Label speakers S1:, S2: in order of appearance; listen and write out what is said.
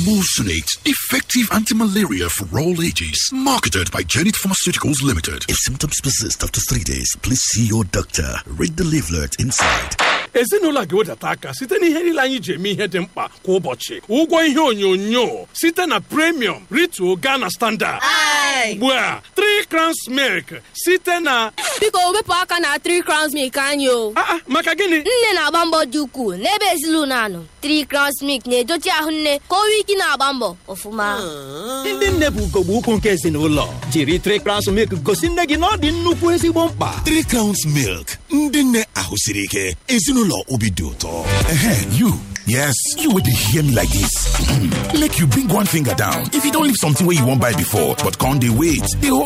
S1: Emulsionate, effective anti-malaria for all ages. Marketed by Janet Pharmaceuticals Limited.
S2: If symptoms persist after three days, please see your doctor. Read the leaflet inside.
S3: ezinụlọ a ga-ewedata aka site na ihe niile anyị ji eme ihe dị mkpa kwa ụbọchị ụgwọ ihe onyonyo site na premium ritual Ghana standard ugbu a 3 crowns milk site na
S4: biko wepụ aka na 3 crowns milk anyị o
S3: Ah, ah, maka gịnị
S4: nne na-agba mbọ dị ukwuu n'ebe ezinụlọ anọ 3 crowns milk na-edochi ahụ nne ka o nwee ike na-agba mbọ ọfụma
S5: ndị nne bụ ugogbe ukwu nke ezinụlọ jiri trikrans milk gosi nne gị na ọ dị nnukwu ezigbo mkpa
S2: Three crowns milk. Ndị nne ahụ siri ike. Ezinụlọ obi dị ụtọ. Ehe, you. Yes, you would hear me like this. Make you bring one finger down. If you don't leave something where you won't buy before, but can't they wait? They